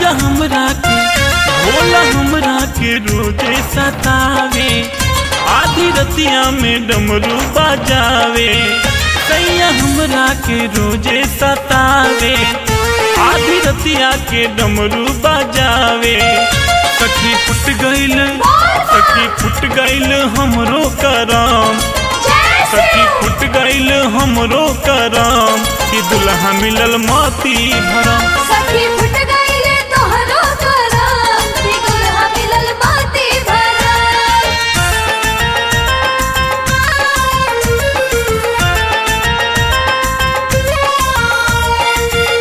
राजा हमरा के भोला हमरा के रोजे सतावे आधी रतिया में डमरू बजावे सैया हमरा के रोजे सतावे आधी रतिया के डमरू बजावे सखी फुट गईल सखी फुट गईल हमरो करम सखी फुट गईल हमरो करम कि दुल्हा मिलल मोती भरम सखी फुट गईले तोहरो करम कि दुल्हा मिलल बाती भरम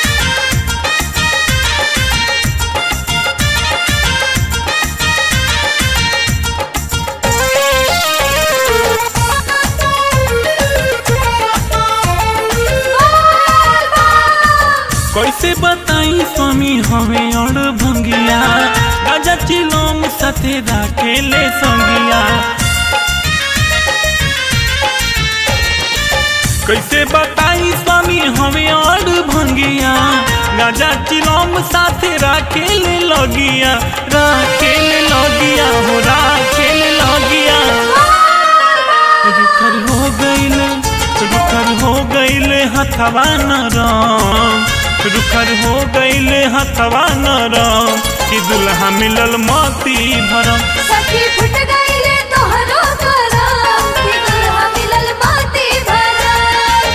कैसे बताई स्वामी हमें और भंगिया गाजा चिलोम साथे राखेले संगिया कैसे बताई स्वामी हमें और भंगिया गाजा चिलोम साथे राखेले लगिया राखेले लगिया हो राखेले लगिया रुखर हो गईले रुखर हो गईले हथवा नरम रुखर हो गईले हथवा नरम कि दुल्हा मिलल मोती भरम सखी फुट गईले तोहरो करम कि दुल्हा मिलल बाती भरम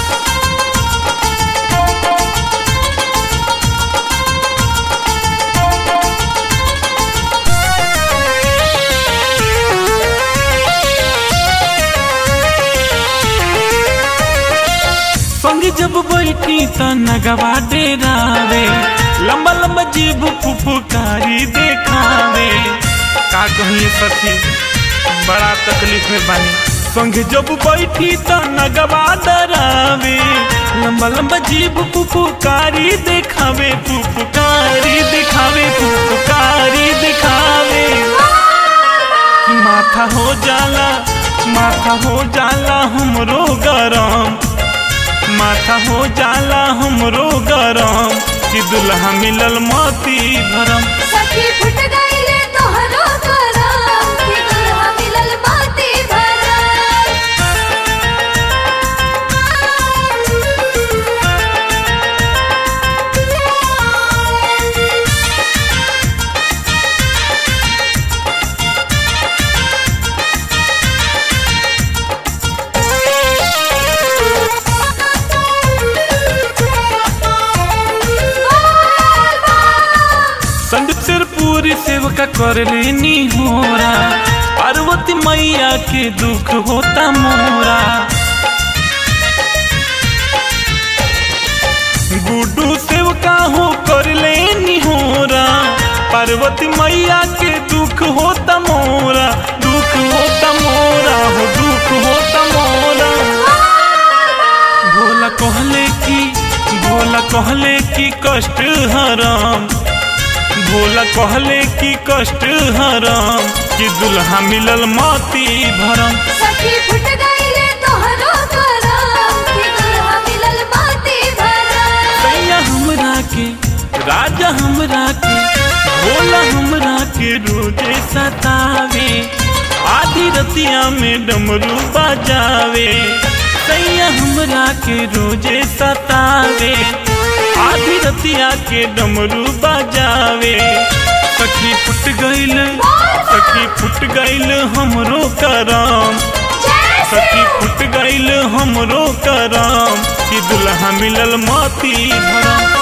संग जब बैठी त नगवा डेरावे लंबा लंबा जीभ फुफुकारी देखावे का कहिए सखी बड़ा तकलीफ में बानी संग जब बैठी त नगवा डरावे लंबा लंबा जीभ फुफुकारी देखावे फुफुकारी दिखावे फुफुकारी दिखावे माथा हो जाला माथा हो जाला हमरो गरम माथा हो जाला हमरो गरम कि दुल्हा मिलल मोती भरम सखी फुट गईले तोहरो करम कि दुल्हा मिलल बाती भरम संदीप सिर पूरी सेवका कर लेनी होरा पार्वती मैया के दुख होता मोरा गुड्डू सेवका हो कर लेनी होरा पार्वती मैया के दुख होता मोरा दुख होता मोरा हो दुख होता मोरा भोला कहले की भोला कहले की कष्ट हराम भोला कहले की कष्ट हराम कि दुल्हा मिलल मोती भरम सखी फुट गईले तोहरो करम कि दुल्हा मिलल बाती भरम सैया हमरा के राजा हमरा के भोला हमरा के रोजे सतावे आधी रतिया में डमरू बजावे सैया हमरा के रोजे सतावे आधी रतिया के डमरू बजावे सखी फुट गईल सखी फुट गईल हमरो करम सखी फुट गईल हमरो करम कि दुल्हा मिलल मोती भरम